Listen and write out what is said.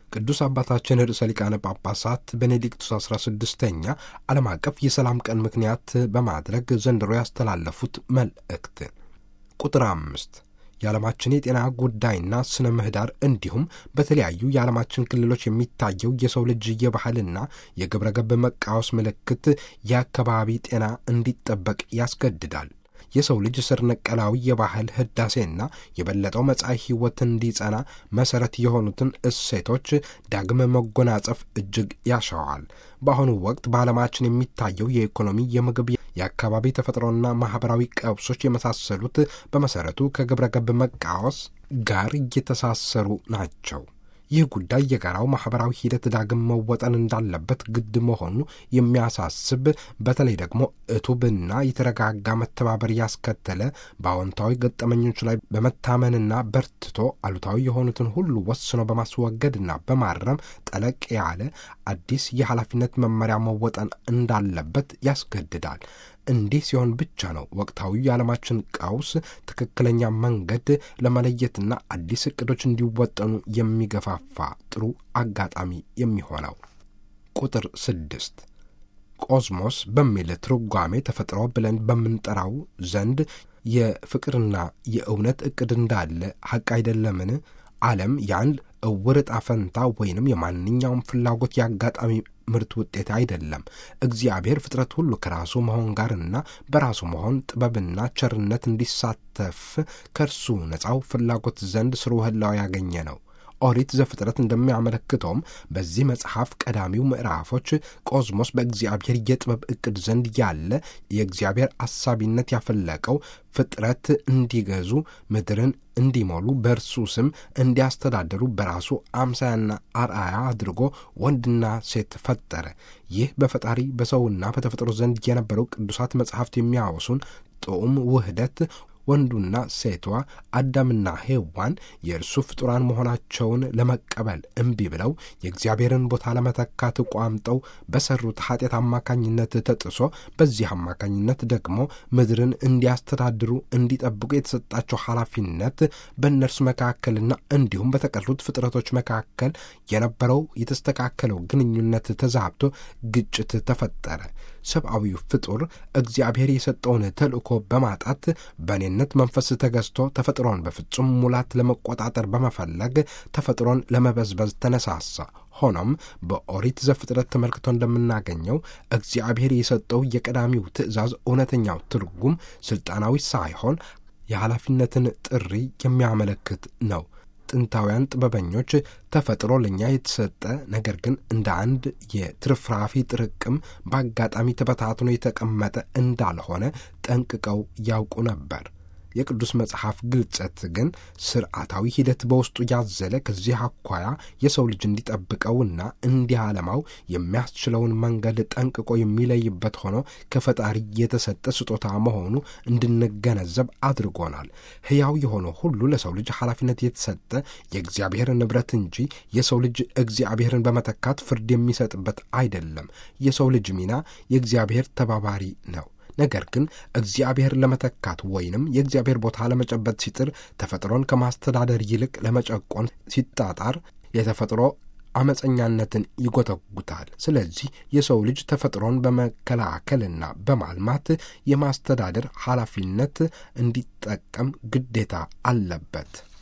ቅዱስ አባታችን ርዕሰ ሊቃነ ጳጳሳት ቤኔዲክቱስ 16ኛ ዓለም አቀፍ የሰላም ቀን ምክንያት በማድረግ ዘንድሮ ያስተላለፉት መልእክት ቁጥር አምስት የዓለማችን የጤና ጉዳይና ስነ ምህዳር እንዲሁም በተለያዩ የዓለማችን ክልሎች የሚታየው የሰው ልጅ የባህልና የግብረ ገብ መቃወስ ምልክት የአካባቢ ጤና እንዲጠበቅ ያስገድዳል። የሰው ልጅ ስር ነቀላዊ የባህል ህዳሴና የበለጠው መጻኢ ሕይወት እንዲጸና መሠረት የሆኑትን እሴቶች ዳግም መጎናጸፍ እጅግ ያሻዋል። በአሁኑ ወቅት በዓለማችን የሚታየው የኢኮኖሚ፣ የምግብ፣ የአካባቢ ተፈጥሮና ማኅበራዊ ቀውሶች የመሳሰሉት በመሠረቱ ከግብረ ገብ መቃወስ ጋር እየተሳሰሩ ናቸው። ይህ ጉዳይ የጋራው ማኅበራዊ ሂደት ዳግም መወጠን እንዳለበት ግድ መሆኑ የሚያሳስብ በተለይ ደግሞ እቱብና የተረጋጋ መተባበር ያስከተለ በአዎንታዊ ገጠመኞች ላይ በመታመንና በርትቶ አሉታዊ የሆኑትን ሁሉ ወስኖ በማስወገድና በማረም ጠለቅ ያለ አዲስ የኃላፊነት መመሪያ መወጠን እንዳለበት ያስገድዳል። እንዲህ ሲሆን ብቻ ነው ወቅታዊ የዓለማችን ቀውስ ትክክለኛ መንገድ ለመለየትና አዲስ እቅዶች እንዲወጠኑ የሚገፋፋ ጥሩ አጋጣሚ የሚሆነው። ቁጥር ስድስት ቆዝሞስ በሚል ትርጓሜ ተፈጥሮ ብለን በምንጠራው ዘንድ የፍቅርና የእውነት እቅድ እንዳለ ሐቅ አይደለምን? ዓለም የአንድ እውር ዕጣ ፈንታ ወይንም የማንኛውም ፍላጎት የአጋጣሚ ምርት ውጤት አይደለም። እግዚአብሔር ፍጥረት ሁሉ ከራሱ መሆን ጋርና በራሱ መሆን ጥበብና ቸርነት እንዲሳተፍ ከእርሱ ነፃው ፍላጎት ዘንድ ስርወ ህላው ያገኘ ነው። ኦሪት ዘፍጥረት እንደሚያመለክተውም በዚህ መጽሐፍ ቀዳሚው ምዕራፎች ቆዝሞስ በእግዚአብሔር የጥበብ ዕቅድ ዘንድ ያለ የእግዚአብሔር አሳቢነት ያፈለቀው ፍጥረት እንዲገዙ ምድርን እንዲሞሉ በእርሱ ስም እንዲያስተዳድሩ በራሱ አምሳያና አርአያ አድርጎ ወንድና ሴት ፈጠረ። ይህ በፈጣሪ በሰውና በተፈጥሮ ዘንድ የነበረው ቅዱሳት መጽሐፍት የሚያወሱን ጥዑም ውህደት ወንዱና ሴቷ አዳምና ሔዋን የእርሱ ፍጡራን መሆናቸውን ለመቀበል እምቢ ብለው የእግዚአብሔርን ቦታ ለመተካት ቋምጠው በሰሩት ኃጢአት አማካኝነት ተጥሶ በዚህ አማካኝነት ደግሞ ምድርን እንዲያስተዳድሩ እንዲጠብቁ የተሰጣቸው ኃላፊነት በእነርሱ መካከልና እንዲሁም በተቀሩት ፍጥረቶች መካከል የነበረው የተስተካከለው ግንኙነት ተዛብቶ ግጭት ተፈጠረ። ሰብአዊው ፍጡር እግዚአብሔር የሰጠውን ተልእኮ በማጣት በእኔነት መንፈስ ተገዝቶ ተፈጥሮን በፍጹም ሙላት ለመቆጣጠር በመፈለግ ተፈጥሮን ለመበዝበዝ ተነሳሳ። ሆኖም በኦሪት ዘፍጥረት ተመልክቶ እንደምናገኘው እግዚአብሔር የሰጠው የቀዳሚው ትእዛዝ እውነተኛው ትርጉም ስልጣናዊ ሳይሆን የኃላፊነትን ጥሪ የሚያመለክት ነው። ጥንታውያን ጥበበኞች ተፈጥሮ ለእኛ የተሰጠ ነገር ግን እንደ አንድ የትርፍራፊ ጥርቅም በአጋጣሚ ተበታትኖ የተቀመጠ እንዳልሆነ ጠንቅቀው ያውቁ ነበር። የቅዱስ መጽሐፍ ግልጸት ግን ስርዓታዊ ሂደት በውስጡ ያዘለ ከዚህ አኳያ የሰው ልጅ እንዲጠብቀውና እንዲያለማው የሚያስችለውን መንገድ ጠንቅቆ የሚለይበት ሆኖ ከፈጣሪ የተሰጠ ስጦታ መሆኑ እንድንገነዘብ አድርጎናል። ሕያው የሆነ ሁሉ ለሰው ልጅ ኃላፊነት የተሰጠ የእግዚአብሔር ንብረት እንጂ የሰው ልጅ እግዚአብሔርን በመተካት ፍርድ የሚሰጥበት አይደለም። የሰው ልጅ ሚና የእግዚአብሔር ተባባሪ ነው። ነገር ግን እግዚአብሔር ለመተካት ወይንም የእግዚአብሔር ቦታ ለመጨበጥ ሲጥር ተፈጥሮን ከማስተዳደር ይልቅ ለመጨቆን ሲጣጣር የተፈጥሮ አመፀኛነትን ይጎተጉታል። ስለዚህ የሰው ልጅ ተፈጥሮን በመከላከልና በማልማት የማስተዳደር ኃላፊነት እንዲጠቀም ግዴታ አለበት።